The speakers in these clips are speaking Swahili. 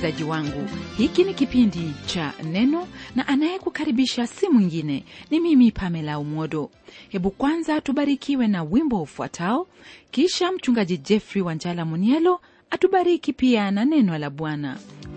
msikilizaji wangu hiki ni kipindi cha neno na anayekukaribisha si mwingine ni mimi pamela umodo hebu kwanza tubarikiwe na wimbo ufuatao kisha mchungaji jeffrey wanjala munielo atubariki pia na neno la bwana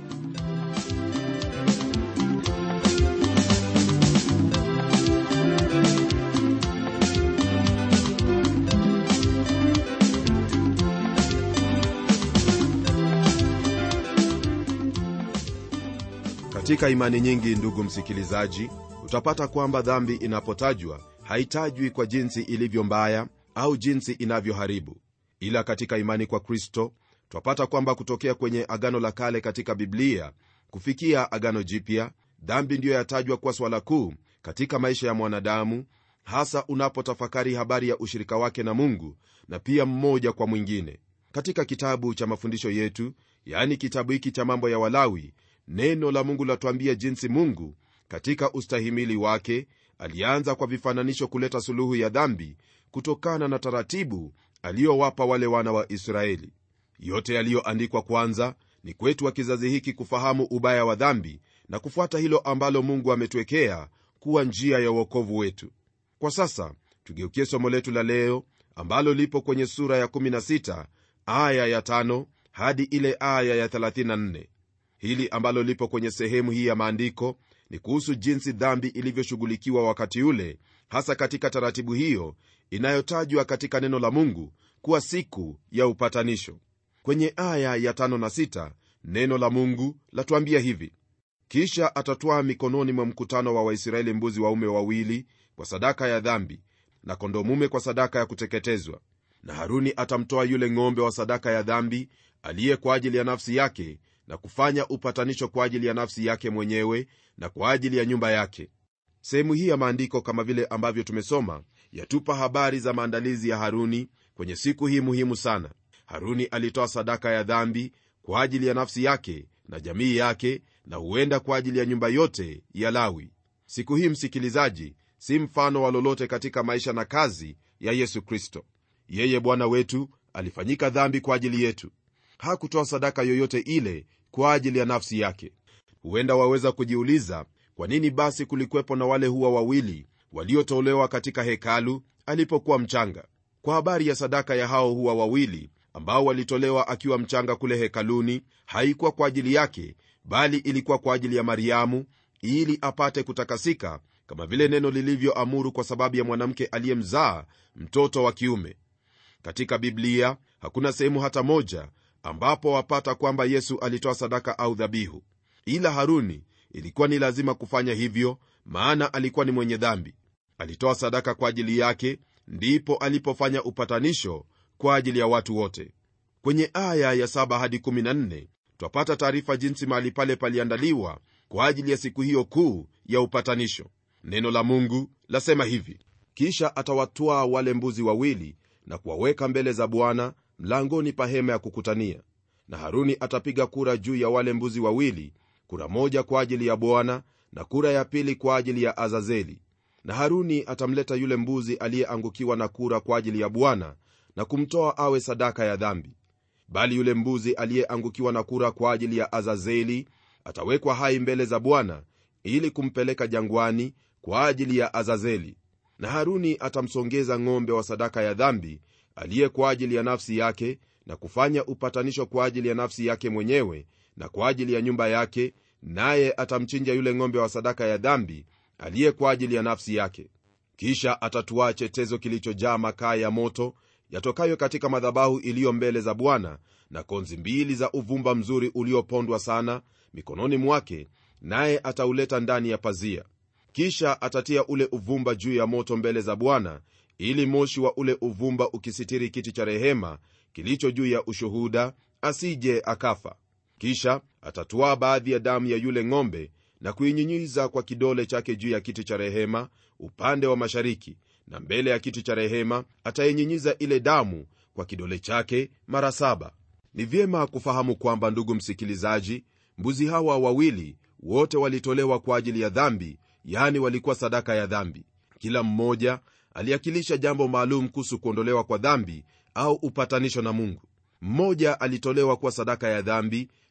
katika imani nyingi ndugu msikilizaji utapata kwamba dhambi inapotajwa haitajwi kwa jinsi ilivyo mbaya au jinsi inavyoharibu ila katika imani kwa kristo twapata kwamba kutokea kwenye agano la kale katika biblia kufikia agano jipya dhambi ndiyo yatajwa kuwa swala kuu katika maisha ya mwanadamu hasa unapotafakari habari ya ushirika wake na mungu na pia mmoja kwa mwingine katika kitabu cha mafundisho yetu yaani kitabu hiki cha mambo ya walawi neno la mungu latuambia jinsi mungu katika ustahimili wake alianza kwa vifananisho kuleta suluhu ya dhambi kutokana na taratibu aliyowapa wale wana wa israeli yote yaliyoandikwa kwanza ni kwetu wa kizazi hiki kufahamu ubaya wa dhambi na kufuata hilo ambalo mungu ametuwekea kuwa njia ya uokovu wetu kwa sasa tugeukie somo letu la leo ambalo lipo kwenye sura ya 16 aya ya 5 hadi ile aya ya 34 hili ambalo lipo kwenye sehemu hii ya maandiko ni kuhusu jinsi dhambi ilivyoshughulikiwa wakati ule hasa katika taratibu hiyo inayotajwa katika neno la mungu kuwa siku ya upatanisho kwenye aya ya tano na sita, neno la mungu latuambia hivi kisha atatwaa mikononi mwa mkutano wa waisraeli mbuzi waume wawili kwa sadaka ya dhambi na kondomume kwa sadaka ya kuteketezwa na haruni atamtoa yule ng'ombe wa sadaka ya dhambi aliye kwa ajili ya nafsi yake na kufanya upatanisho kwa ajili ya nafsi yake mwenyewe na kwa ajili ya nyumba yake sehemu hii ya maandiko kama vile ambavyo tumesoma yatupa habari za maandalizi ya haruni kwenye siku hii muhimu sana haruni alitoa sadaka ya dhambi kwa ajili ya nafsi yake na jamii yake na huenda kwa ajili ya nyumba yote ya lawi siku hii msikilizaji si mfano wa lolote katika maisha na kazi ya yesu kristo yeye bwana wetu alifanyika dhambi kwa ajili yetu hakutoa sadaka yoyote ile kwa ajili ya nafsi yake huenda waweza kujiuliza kwa nini basi kulikuwepo na wale huwa wawili waliotolewa katika hekalu alipokuwa mchanga kwa habari ya sadaka ya hao huwa wawili ambao walitolewa akiwa mchanga kule hekaluni haikuwa kwa ajili yake bali ilikuwa kwa ajili ya mariamu ili apate kutakasika kama vile neno lilivyoamuru kwa sababu ya mwanamke aliyemzaa mtoto wa kiume katika biblia hakuna sehemu hata moja ambapo wapata kwamba yesu alitoa sadaka au dhabihu ila haruni ilikuwa ni lazima kufanya hivyo maana alikuwa ni mwenye dhambi alitoa sadaka kwa ajili yake ndipo alipofanya upatanisho kwa ajili ya watu wote kwenye aya ya 7 hadi 14 twapata taarifa jinsi mahali pale paliandaliwa kwa ajili ya siku hiyo kuu ya upatanisho neno la mungu lasema hivi kisha atawatwaa wale mbuzi wawili na kuwaweka mbele za bwana mlangoni pa hema ya kukutania na haruni atapiga kura juu ya wale mbuzi wawili kura moja kwa ajili ya bwana na kura ya pili kwa ajili ya azazeli na haruni atamleta yule mbuzi aliyeangukiwa na kura kwa ajili ya bwana na kumtoa awe sadaka ya dhambi bali yule mbuzi aliyeangukiwa na kura kwa ajili ya azazeli atawekwa hai mbele za bwana ili kumpeleka jangwani kwa ajili ya azazeli na haruni atamsongeza ng'ombe wa sadaka ya dhambi aliye kwa ajili ya nafsi yake na kufanya upatanisho kwa ajili ya nafsi yake mwenyewe na kwa ajili ya nyumba yake naye atamchinja yule ng'ombe wa sadaka ya dhambi aliye kwa ajili ya nafsi yake kisha atatuaa chetezo kilichojaa makaa ya moto yatokayo katika madhabahu iliyo mbele za bwana na konzi mbili za uvumba mzuri uliopondwa sana mikononi mwake naye atauleta ndani ya pazia kisha atatia ule uvumba juu ya moto mbele za bwana ili moshi wa ule uvumba ukisitiri kiti cha rehema kilicho juu ya ushuhuda asije akafa kisha atatwaa baadhi ya damu ya yule ng'ombe na kuinyinyiza kwa kidole chake juu ya kiti cha rehema upande wa mashariki na mbele ya kiti cha rehema atainyinyiza ile damu kwa kidole chake mara saba ni vyema kufahamu kwamba ndugu msikilizaji mbuzi hawa wawili wote walitolewa kwa ajili ya dhambi yani walikuwa sadaka ya dhambi kila mmoja aliakilisha jambo maalum kuhusu kuondolewa kwa dhambi au upatanisho na mungu mmoja alitolewa kuwa sadaka ya dhambi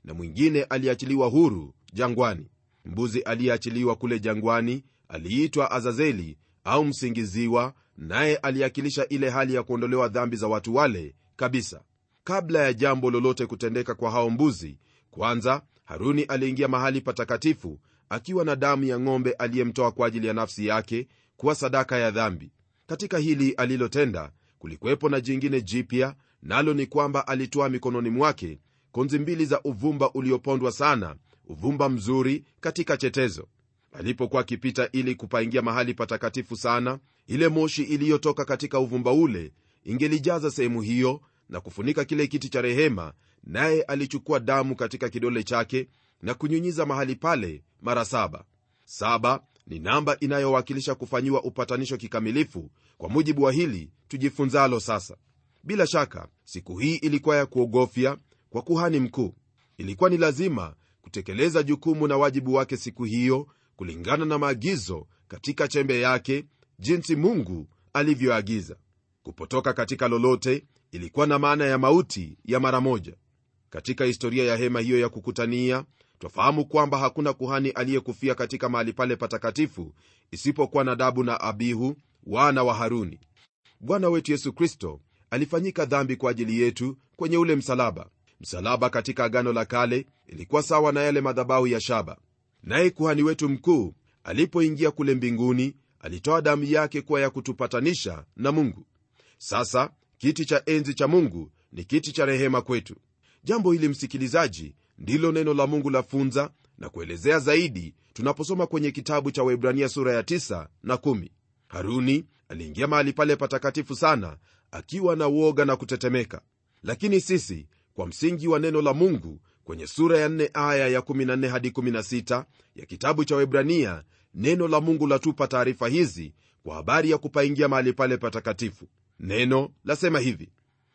na mwingine aliachiliwa huru jangwani mbuzi aliyeachiliwa kule jangwani aliitwa azazeli au msingiziwa naye aliakilisha ile hali ya kuondolewa dhambi za watu wale kabisa kabla ya jambo lolote kutendeka kwa hao mbuzi kwanza haruni aliingia mahali patakatifu akiwa na damu ya ng'ombe aliyemtoa kwa ajili ya nafsi yake kuwa sadaka ya dhambi katika hili alilotenda kulikuwepo na jingine jipya nalo ni kwamba alitoa mikononi mwake konzi mbili za uvumba uliopondwa sana uvumba mzuri katika chetezo alipokuwa akipita ili kupaingia mahali patakatifu sana ile moshi iliyotoka katika uvumba ule ingelijaza sehemu hiyo na kufunika kile kiti cha rehema naye alichukua damu katika kidole chake na kunyunyiza mahali pale mara saba saba ni namba inayowakilisha kufanyiwa upatanisho kikamilifu kwa mujibu wa hili tujifunzalo sasa bila shaka siku hii ilikuwa ya kuogofya kwa kuhani mkuu ilikuwa ni lazima kutekeleza jukumu na wajibu wake siku hiyo kulingana na maagizo katika chembe yake jinsi mungu alivyoagiza kupotoka katika lolote ilikuwa na maana ya mauti ya mara moja katika historia ya hema hiyo ya kukutania twafahamu kwamba hakuna kuhani aliyekufia katika mahali pale patakatifu isipokuwa nadabu na abihu wana wa haruni bwana wetu yesu kristo alifanyika dhambi kwa ajili yetu kwenye ule msalaba msalaba katika agano la kale ilikuwa sawa na yale madhabahu ya shaba naye kuhani wetu mkuu alipoingia kule mbinguni alitoa damu yake kuwa ya kutupatanisha na mungu sasa kiti cha enzi cha mungu ni kiti cha rehema kwetu jambo hili msikilizaji ndilo neno la mungu lafunza na kuelezea zaidi tunaposoma kwenye kitabu cha waibrania sura ya 9 na 1 haruni aliingia mahali pale patakatifu sana akiwa na uoga na kutetemeka lakini sisi kwa msingi wa neno la mungu kwenye sura ya 4 aya ya 14 hadi 16 ya kitabu cha webrania neno la mungu latupa taarifa hizi kwa habari ya kupaingia mahali pale patakatifu neno lasema hivi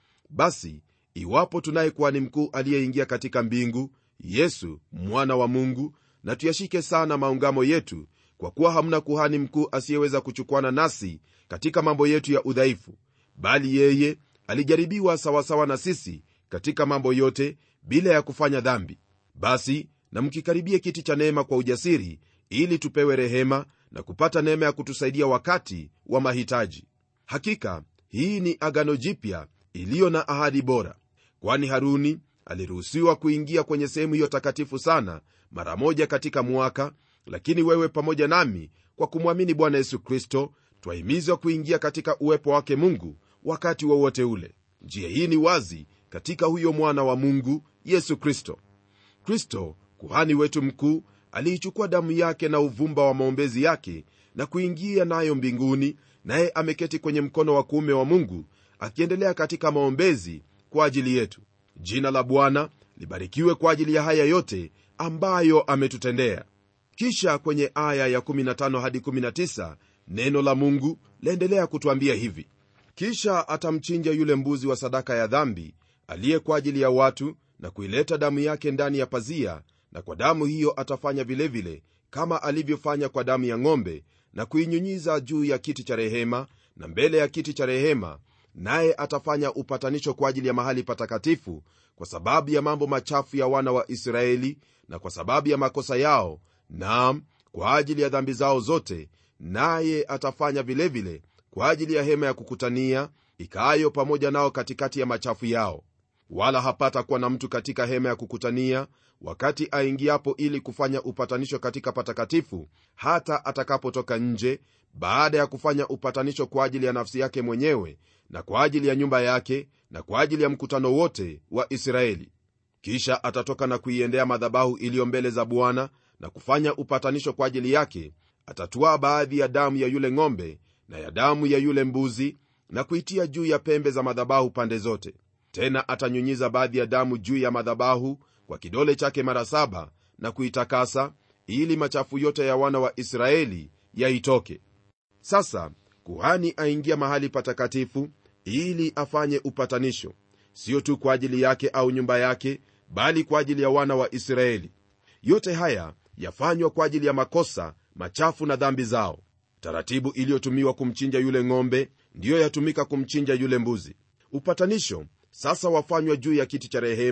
basi iwapo tunaye kuhani mkuu aliyeingia katika mbingu yesu mwana wa mungu na tuyashike sana maungamo yetu kwa kuwa hamna kuhani mkuu asiyeweza kuchukuana nasi katika mambo yetu ya udhaifu bali yeye alijaribiwa sawasawa na sisi katika mambo yote bila ya kufanya dhambi basi na mkikaribie kiti cha neema kwa ujasiri ili tupewe rehema na kupata neema ya kutusaidia wakati wa mahitaji hakika hii ni agano jipya iliyo na ahadi bora kwani haruni aliruhusiwa kuingia kwenye sehemu hiyo takatifu sana mara moja katika mwaka lakini wewe pamoja nami kwa kumwamini bwana yesu kristo twahimizwa kuingia katika uwepo wake mungu wakati wowote wa ule njia hii ni wazi katika huyo mwana wa mungu yesu kristo kristo kuhani wetu mkuu aliichukua damu yake na uvumba wa maombezi yake na kuingia nayo mbinguni naye ameketi kwenye mkono wa kuume wa mungu akiendelea katika maombezi kwa ajili yetu jina la bwana libarikiwe kwa ajili ya haya yote ambayo ametutendea kisha kwenye aya ya 15 hadi 19 neno la mungu laendelea kutwambia hivi kisha atamchinja yule mbuzi wa sadaka ya dhambi aliye kwa ajili ya watu na kuileta damu yake ndani ya pazia na kwa damu hiyo atafanya vilevile vile, kama alivyofanya kwa damu ya ng'ombe na kuinyunyiza juu ya kiti cha rehema na mbele ya kiti cha rehema naye atafanya upatanisho kwa ajili ya mahali patakatifu kwa sababu ya mambo machafu ya wana wa israeli na kwa sababu ya makosa yao naam kwa ajili ya dhambi zao zote naye atafanya vilevile vile, kwa ajili ya hema ya kukutania ikaayo pamoja nao katikati ya machafu yao wala hapata kuwa na mtu katika hema ya kukutania wakati aingiapo ili kufanya upatanisho katika patakatifu hata atakapotoka nje baada ya kufanya upatanisho kwa ajili ya nafsi yake mwenyewe na kwa ajili ya nyumba yake na kwa ajili ya mkutano wote wa israeli kisha atatoka na kuiendea madhabahu iliyo mbele za bwana na kufanya upatanisho kwa ajili yake atatwaa baadhi ya damu ya yule ng'ombe na ya damu ya yule mbuzi na kuitia juu ya pembe za madhabahu pande zote tena atanyunyiza baadhi ya damu juu ya madhabahu kwa kidole chake mara saba na kuitakasa ili machafu yote ya wana wa israeli yaitoke sasa kuhani aingia mahali patakatifu ili afanye upatanisho sio tu kwa ajili yake au nyumba yake bali kwa ajili ya wana wa israeli yote haya yafanywa kwa ajili ya makosa machafu na dhambi zao taratibu iliyotumiwa kumchinja yule ng'ombe ndiyo yatumika kumchinja yule mbuzi upatanisho sasa wafanywa juu ya kiti cha rehema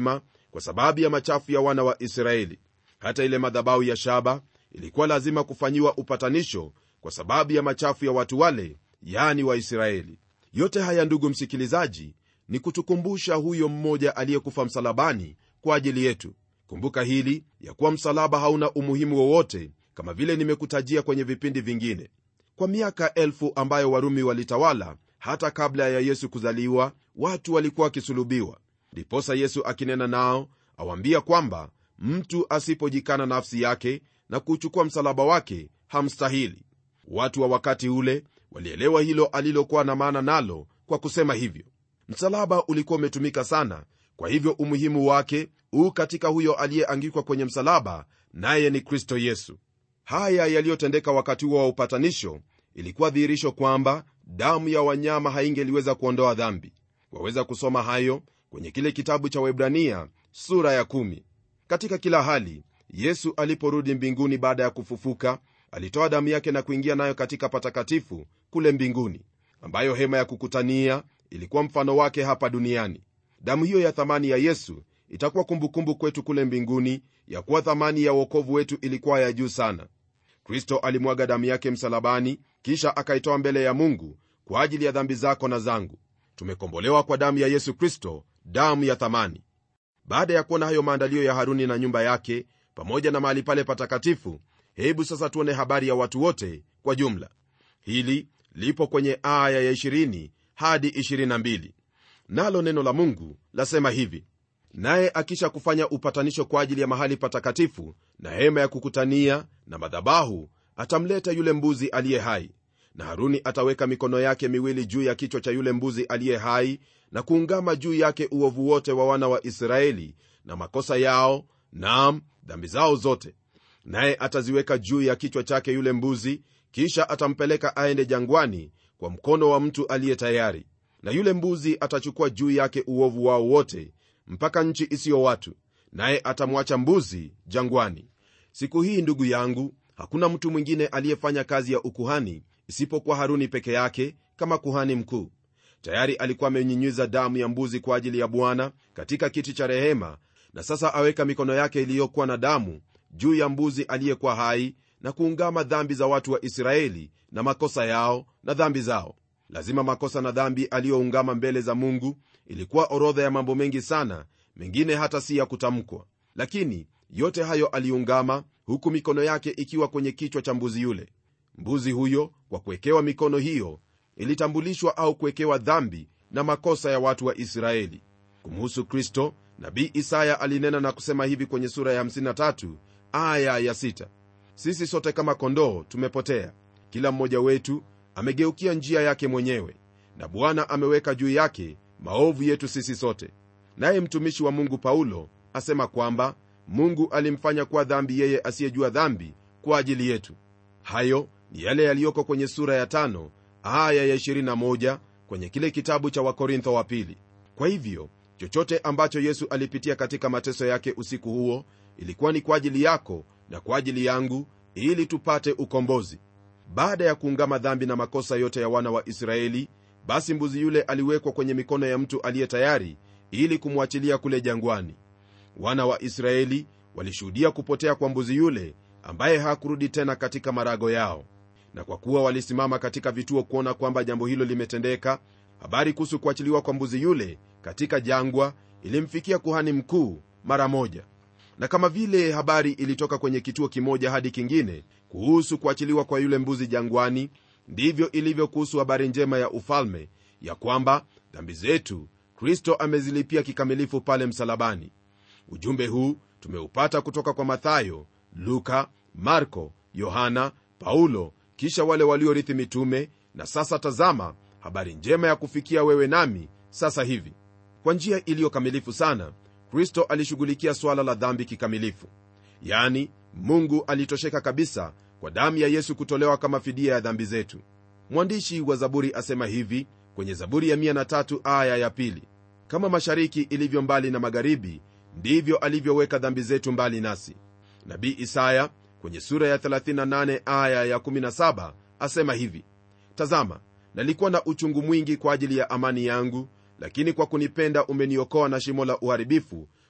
kwa sababu ya machafu ya wana wa israeli hata ile madhabahu ya shaba ilikuwa lazima kufanyiwa upatanisho kwa sababu ya machafu ya watu wale yani waisraeli yote haya ndugu msikilizaji ni kutukumbusha huyo mmoja aliyekufa msalabani kwa ajili yetu kumbuka hili ya kuwa msalaba hauna umuhimu wowote kama vile nimekutajia kwenye vipindi vingine kwa miaka elfu ambayo warumi walitawala hata kabla ya yesu kuzaliwa watu walikuwa wakisulubiwa ndiposa yesu akinena nao awambia kwamba mtu asipojikana nafsi yake na kuchukua msalaba wake hamstahili watu wa wakati ule walielewa hilo alilokuwa na maana nalo kwa kusema hivyo msalaba ulikuwa umetumika sana kwa hivyo umuhimu wake huu katika huyo aliyeangikwa kwenye msalaba naye ni kristo yesu haya yaliyotendeka wakati huo wa upatanisho ilikuwa dhihirisho kwamba damu ya wanyama haingeliweza kuondoa dhambi waweza kusoma hayo kwenye kile kitabu cha webrania sura ya kumi. katika kila hali yesu aliporudi mbinguni baada ya kufufuka alitoa damu yake na kuingia nayo katika patakatifu kule mbinguni ambayo hema ya kukutania ilikuwa mfano wake hapa duniani damu hiyo ya thamani ya yesu itakuwa kumbukumbu kwetu kule mbinguni ya kuwa thamani ya uokovu wetu ilikuwa ya juu sana kristo alimwaga damu yake msalabani kisha akaitoa mbele ya mungu kwa ajili ya dhambi zako na zangu tumekombolewa kwa damu ya yesu kristo damu ya thamani baada ya kuona hayo maandalio ya haruni na nyumba yake pamoja na mahali pale patakatifu hebu sasa tuone habari ya watu wote kwa jumla hili lipo kwenye aya ya 20 hadi 22 nalo neno la mungu lasema hivi naye akisha kufanya upatanisho kwa ajili ya mahali patakatifu na hema ya kukutania na madhabahu atamleta yule mbuzi aliye hai na haruni ataweka mikono yake miwili juu ya kichwa cha yule mbuzi aliye hai na kuungama juu yake uovu wote wa wana wa israeli na makosa yao naam dhambi zao zote naye ataziweka juu ya kichwa chake yule mbuzi kisha atampeleka aende jangwani kwa mkono wa mtu aliye tayari na yule mbuzi atachukua juu yake uovu wao wote mpaka nchi isiyo watu naye atamwacha mbuzi jangwani siku hii ndugu yangu hakuna mtu mwingine aliyefanya kazi ya ukuhani isipokuwa haruni peke yake kama kuhani mkuu tayari alikuwa amenyinyiza damu ya mbuzi kwa ajili ya bwana katika kiti cha rehema na sasa aweka mikono yake iliyokuwa na damu juu ya mbuzi aliyekuwa hai na kuungama dhambi za watu wa israeli na makosa yao na dhambi zao lazima makosa na dhambi aliyoungama mbele za mungu ilikuwa orodha ya mambo mengi sana mengine hata si ya kutamkwa lakini yote hayo aliungama huku mikono yake ikiwa kwenye kichwa cha mbuzi yule mbuzi huyo kwa kuwekewa mikono hiyo ilitambulishwa au kuwekewa dhambi na makosa ya watu wa israeli kumhusu kristo nabii isaya alinena na kusema hivi kwenye sura ya 53 aya ya 6 sisi sote kama kondoo tumepotea kila mmoja wetu amegeukia njia yake mwenyewe na bwana ameweka juu yake maovu yetu sisi sote naye mtumishi wa mungu paulo asema kwamba mungu alimfanya kuwa dhambi yeye asiyejua dhambi kwa ajili yetu hayo ni yale yaliyoko kwenye sura ya tano aya ya 21 kwenye kile kitabu cha wakorintho wa pili kwa hivyo chochote ambacho yesu alipitia katika mateso yake usiku huo ilikuwa ni kwa ajili yako na kwa ajili yangu ili tupate ukombozi baada ya kuungama dhambi na makosa yote ya wana wa israeli basi mbuzi yule aliwekwa kwenye mikono ya mtu aliye tayari ili kumwachilia kule jangwani wana wa israeli walishuhudia kupotea kwa mbuzi yule ambaye hakurudi tena katika marago yao na kwa kuwa walisimama katika vituo kuona kwamba jambo hilo limetendeka habari kuhusu kuachiliwa kwa mbuzi yule katika jangwa ilimfikia kuhani mkuu mara moja na kama vile habari ilitoka kwenye kituo kimoja hadi kingine kuhusu kuachiliwa kwa yule mbuzi jangwani ndivyo ilivyo kuhusu habari njema ya ufalme ya kwamba dhambi zetu kristo amezilipia kikamilifu pale msalabani ujumbe huu tumeupata kutoka kwa mathayo luka marko yohana paulo kisha wale waliorithi mitume na sasa tazama habari njema ya kufikia wewe nami sasa hivi kwa njia iliyokamilifu sana kristo alishughulikia swala la dhambi kikamilifu yani mungu alitosheka kabisa kwa damu ya yesu kutolewa kama fidia ya dhambi zetu mwandishi wa zaburi asema hivi kwenye zaburi ya 103 aya ya pili kama mashariki ilivyo mbali na magharibi ndivyo alivyoweka dhambi zetu mbali nasi nabii isaya kwenye sura ya 38 aya ya 17 asema hivi tazama nalikuwa na uchungu mwingi kwa ajili ya amani yangu lakini kwa kunipenda umeniokoa na shimo la uharibifu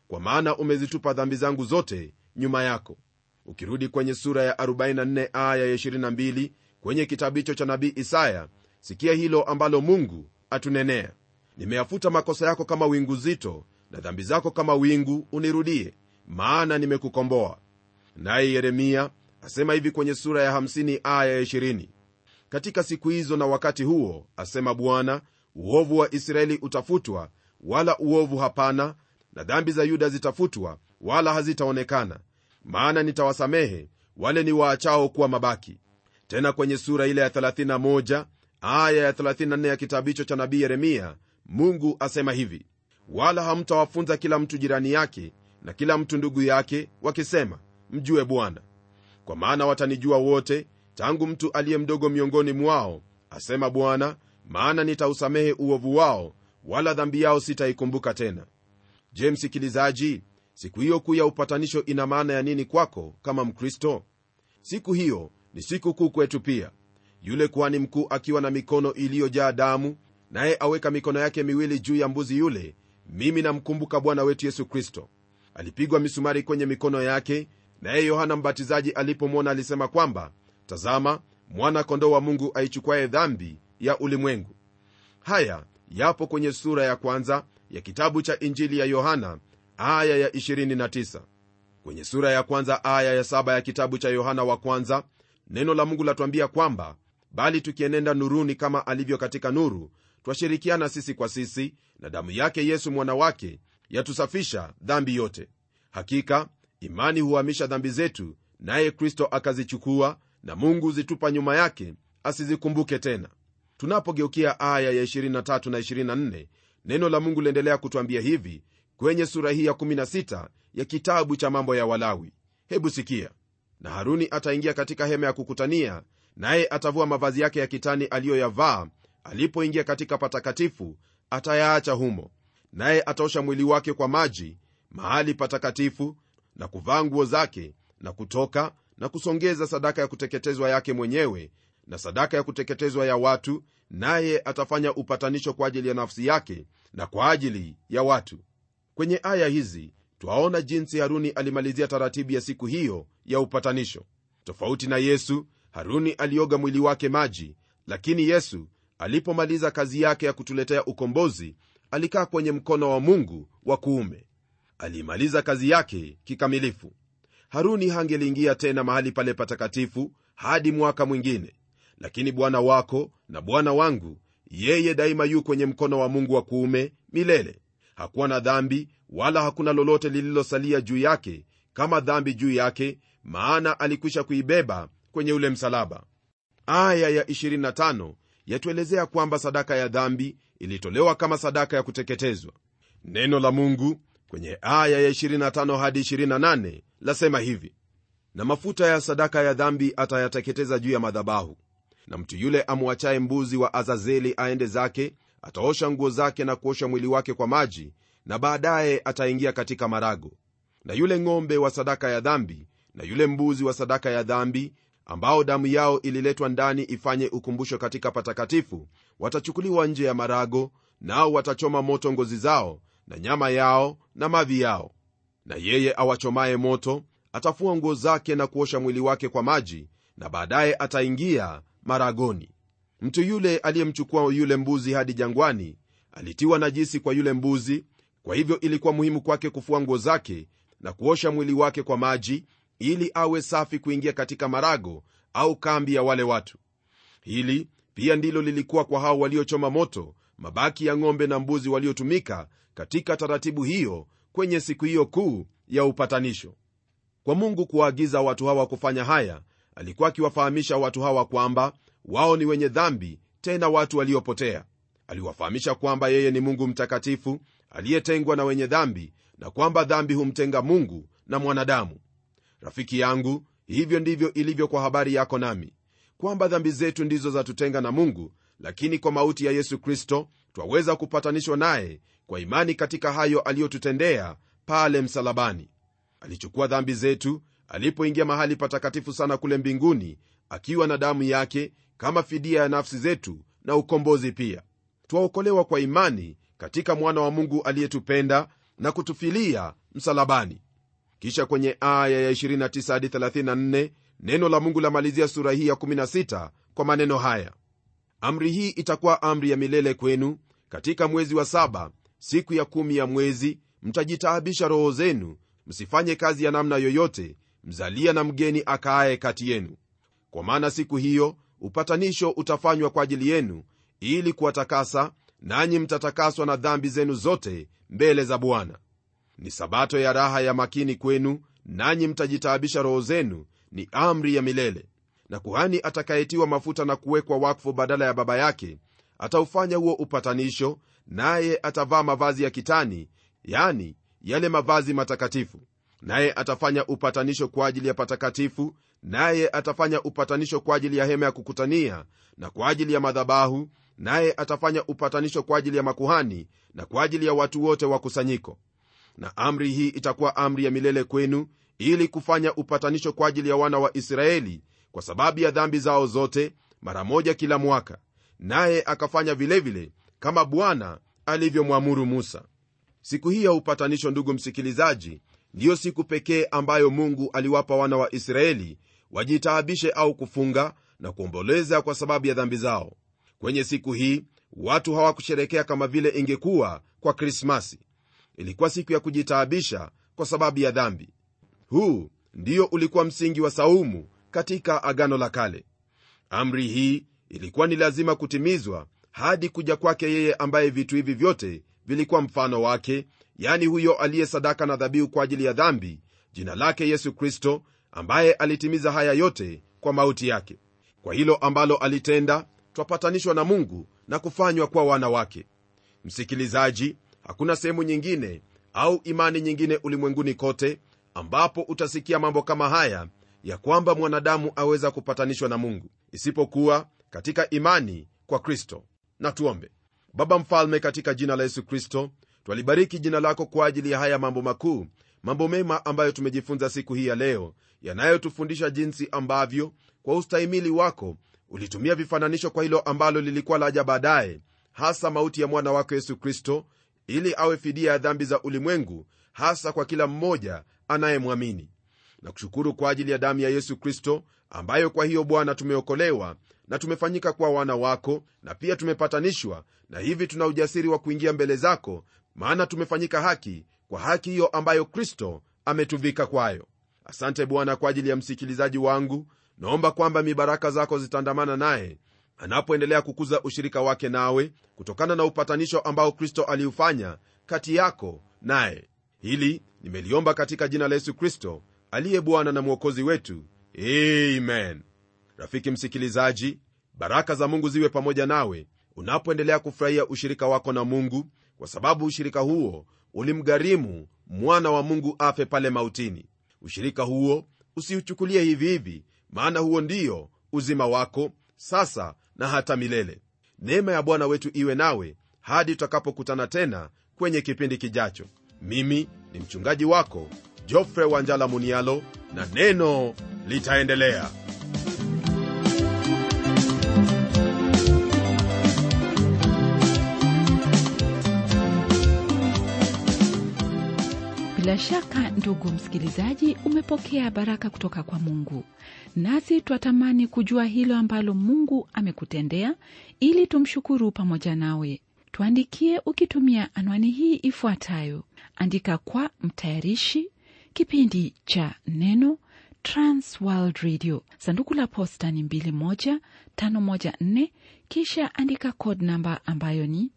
kwa maana umezitupa dhambi zangu zote nyuma yako ukirudi kwenye sura ya 44 aya ya 22 kwenye kitabu hicho cha nabii isaya sikia hilo ambalo mungu atunenea nimeyafuta makosa yako kama wingu zito na dhambi zako kama wingu unirudie maana nimekukomboa naye yeremia asema hivi kwenye sura ya 50 aya ya 20 katika siku hizo na wakati huo asema bwana uovu wa israeli utafutwa wala uovu hapana na dhambi za yuda zitafutwa wala hazitaonekana maana nitawasamehe wale ni waachao kuwa mabaki tena kwenye sura ile ya 31 aya ya 34 ya kitabu hicho cha nabii yeremia mungu asema hivi wala hamtawafunza kila mtu jirani yake na kila mtu ndugu yake wakisema mjue bwana kwa maana watanijua wote tangu mtu aliye mdogo miongoni mwao asema bwana maana nitausamehe uovu wao wala dhambi yao sitaikumbuka tena je msikilizaji siku hiyo kuu ya upatanisho ina maana ya nini kwako kama mkristo siku hiyo ni siku kuu kwetu pia yule kuhani mkuu akiwa na mikono iliyojaa damu naye aweka mikono yake miwili juu ya mbuzi yule mimi namkumbuka bwana wetu yesu kristo alipigwa misumari kwenye mikono yake naye yohana mbatizaji alipomwona alisema kwamba tazama mwana kondoo wa mungu aichukwaye dhambi ya ulimwengu haya yapo kwenye sura ya kwanza ya kitabu cha injili ya yohana aya ya 29 kwenye sura ya kwanza aya ya 7 ya kitabu cha yohana wa kwanza neno la mungu latuambia kwamba bali tukienenda nuruni kama alivyo katika nuru twashirikiana sisi kwa sisi na damu yake yesu mwana wake yatusafisha dhambi yote hakika imani huhamisha dhambi zetu naye kristo akazichukua na mungu zitupa nyuma yake asizikumbuke tena tunapogeukia aya ya 23 na 24 neno la mungu liendelea kutwambia hivi kwenye sura hii ya 16 ya kitabu cha mambo ya walawi hebu sikia na haruni ataingia katika hema ya kukutania naye atavua mavazi yake ya kitani aliyoyavaa alipoingia katika patakatifu atayaacha humo naye ataosha mwili wake kwa maji mahali patakatifu na kuvaa nguo zake na kutoka na kusongeza sadaka ya kuteketezwa yake mwenyewe na sadaka ya kuteketezwa ya watu naye atafanya upatanisho kwa ajili ya nafsi yake na kwa ajili ya watu kwenye aya hizi twaona jinsi haruni alimalizia taratibu ya siku hiyo ya upatanisho tofauti na yesu haruni alioga mwili wake maji lakini yesu alipomaliza kazi yake ya kutuletea ukombozi alikaa kwenye mkono wa mungu wa kuume aliimaliza kazi yake kikamilifu haruni hangeliingia tena mahali pale patakatifu hadi mwaka mwingine lakini bwana wako na bwana wangu yeye daima yu kwenye mkono wa mungu wa kuume milele hakuwa na dhambi wala hakuna lolote lililosalia juu yake kama dhambi juu yake maana alikwisha kuibeba kwenye ule msalaba aya ya 25 yatuelezea kwamba sadaka ya dhambi ilitolewa kama sadaka ya kuteketezwa neno la mungu kwenye aya ya 25 hadi 28 lasema hivi na mafuta ya sadaka ya dhambi atayateketeza juu ya madhabahu na mtu yule amwachaye mbuzi wa azazeli aende zake ataosha nguo zake na kuosha mwili wake kwa maji na baadaye ataingia katika marago na yule ng'ombe wa sadaka ya dhambi na yule mbuzi wa sadaka ya dhambi ambao damu yao ililetwa ndani ifanye ukumbusho katika patakatifu watachukuliwa nje ya marago nao watachoma moto ngozi zao na nyama yao na mavi yao na yeye awachomaye moto atafua nguo zake na kuosha mwili wake kwa maji na baadaye ataingia maragoni mtu yule aliyemchukua yule mbuzi hadi jangwani alitiwa najisi kwa yule mbuzi kwa hivyo ilikuwa muhimu kwake kufua nguo zake na kuosha mwili wake kwa maji ili awe safi kuingia katika marago au kambi ya wale watu hili pia ndilo lilikuwa kwa hao waliochoma moto mabaki ya ng'ombe na mbuzi waliotumika katika taratibu hiyo kwenye siku hiyo kuu ya upatanisho kwa mungu kuwaagiza watu hawa kufanya haya alikuwa akiwafahamisha watu hawa kwamba wao ni wenye dhambi tena watu waliopotea aliwafahamisha kwamba yeye ni mungu mtakatifu aliyetengwa na wenye dhambi na kwamba dhambi humtenga mungu na mwanadamu rafiki yangu hivyo ndivyo ilivyo kwa habari yako nami kwamba dhambi zetu ndizo zatutenga na mungu lakini kwa mauti ya yesu kristo twaweza kupatanishwa naye kwa imani katika hayo aliyotutendea pale msalabani alichukua dhambi zetu alipoingia mahali patakatifu sana kule mbinguni akiwa na damu yake kama fidia ya nafsi zetu na ukombozi pia twaokolewa kwa imani katika mwana wa mungu aliyetupenda na kutufilia msalabani kisha kwenye aya ya 29 hadi 34 neno la mungu lamalizia sura hii ya 16 kwa maneno haya amri hii itakuwa amri ya milele kwenu katika mwezi wa saba siku ya kumi ya mwezi mtajitaabisha roho zenu msifanye kazi ya namna yoyote mzalia na mgeni akaaye kati yenu kwa maana siku hiyo upatanisho utafanywa kwa ajili yenu ili kuwatakasa nanyi mtatakaswa na dhambi zenu zote mbele za bwana ni sabato ya raha ya makini kwenu nanyi mtajitaabisha roho zenu ni amri ya milele na kuhani atakayetiwa mafuta na kuwekwa wakfu badala ya baba yake ataufanya huo upatanisho naye atavaa mavazi ya kitani yani yale mavazi matakatifu naye atafanya upatanisho kwa ajili ya patakatifu naye atafanya upatanisho kwa ajili ya hema ya kukutania na kwa ajili ya madhabahu naye atafanya upatanisho kwa ajili ya makuhani na kwa ajili ya watu wote wa kusanyiko na amri hii itakuwa amri ya milele kwenu ili kufanya upatanisho kwa ajili ya wana wa israeli kwa sababu ya dhambi zao zote mara moja kila mwaka naye akafanya vilevile vile, kama bwana alivyomwamuru musa siku hii ya upatanisho ndugu msikilizaji ndiyo siku pekee ambayo mungu aliwapa wana wa israeli wajitaabishe au kufunga na kuomboleza kwa sababu ya dhambi zao kwenye siku hii watu hawakusherekea kama vile ingekuwa kwa krismasi ilikuwa siku ya kujitaabisha kwa sababu ya dhambi huu ndiyo ulikuwa msingi wa saumu katika agano la kale amri hii ilikuwa ni lazima kutimizwa hadi kuja kwake yeye ambaye vitu hivi vyote vilikuwa mfano wake yani huyo aliye sadaka na dhabihu kwa ajili ya dhambi jina lake yesu kristo ambaye alitimiza haya yote kwa mauti yake kwa hilo ambalo alitenda twapatanishwa na mungu na kufanywa kuwa wana wake msikilizaji hakuna sehemu nyingine au imani nyingine ulimwenguni kote ambapo utasikia mambo kama haya ya kwamba mwanadamu aweza kupatanishwa na mungu isipokuwa katika imani kwa kristo na tuombe baba mfalme katika jina la yesu kristo twalibariki jina lako kwa ajili ya haya mambo makuu mambo mema ambayo tumejifunza siku hii ya leo yanayotufundisha jinsi ambavyo kwa ustahimili wako ulitumia vifananisho kwa hilo ambalo lilikuwa laja baadaye hasa mauti ya mwana wako yesu kristo ili awe fidia ya dhambi za ulimwengu hasa kwa kila mmoja anayemwamini na kushukuru kwa ajili ya damu ya yesu kristo ambayo kwa hiyo bwana tumeokolewa na tumefanyika kuwa wana wako na pia tumepatanishwa na hivi tuna ujasiri wa kuingia mbele zako maana tumefanyika haki kwa haki hiyo ambayo kristo ametuvika kwayo asante bwana kwa ajili ya msikilizaji wangu naomba kwamba mibaraka zako zitaandamana naye anapoendelea kukuza ushirika wake nawe kutokana na upatanisho ambao kristo aliufanya kati yako naye hili nimeliomba katika jina la yesu kristo aliye bwana na mwokozi wetu amen rafiki msikilizaji baraka za mungu ziwe pamoja nawe unapoendelea kufurahia ushirika wako na mungu kwa sababu ushirika huo ulimgharimu mwana wa mungu afe pale mautini ushirika huo usiuchukulie hivi hivi maana huo ndiyo uzima wako sasa na hata milele neema ya bwana wetu iwe nawe hadi tutakapokutana tena kwenye kipindi kijacho mimi ni mchungaji wako jofre wanjala munialo na neno litaendelea bila shaka ndugu msikilizaji umepokea baraka kutoka kwa mungu nasi twatamani kujua hilo ambalo mungu amekutendea ili tumshukuru pamoja nawe tuandikie ukitumia anwani hii ifuatayo andika kwa mtayarishi kipindi cha neno transworld radio sanduku la posta ni 21514 kisha andika code namba ambayo ni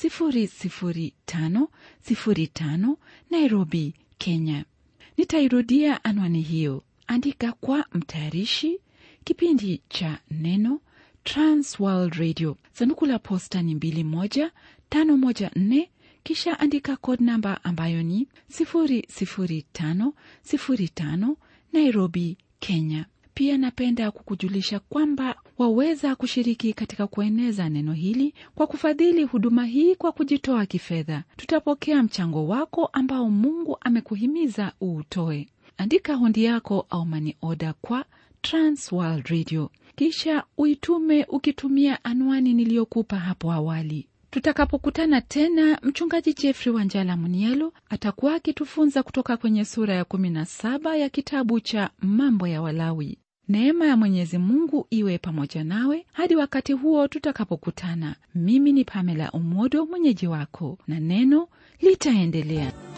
00505 nairobi kenya nitairudia anwani hiyo andika kwa mtayarishi kipindi cha neno transworld radio sanduku la posta ni 21514 kisha andika code namba ambayo ni 00505 nairobi kenya pia napenda kukujulisha kwamba waweza kushiriki katika kueneza neno hili kwa kufadhili huduma hii kwa kujitoa kifedha tutapokea mchango wako ambao mungu amekuhimiza uutoe andika hundi yako au mani oda kwa transworld radio kisha uitume ukitumia anwani niliyokupa hapo awali tutakapokutana tena mchungaji jeffrey wanjala munielo atakuwa akitufunza kutoka kwenye sura ya 17 ya kitabu cha mambo ya walawi neema ya mwenyezi mungu iwe pamoja nawe hadi wakati huo tutakapokutana mimi ni pamela umodo mwenyeji wako na neno litaendelea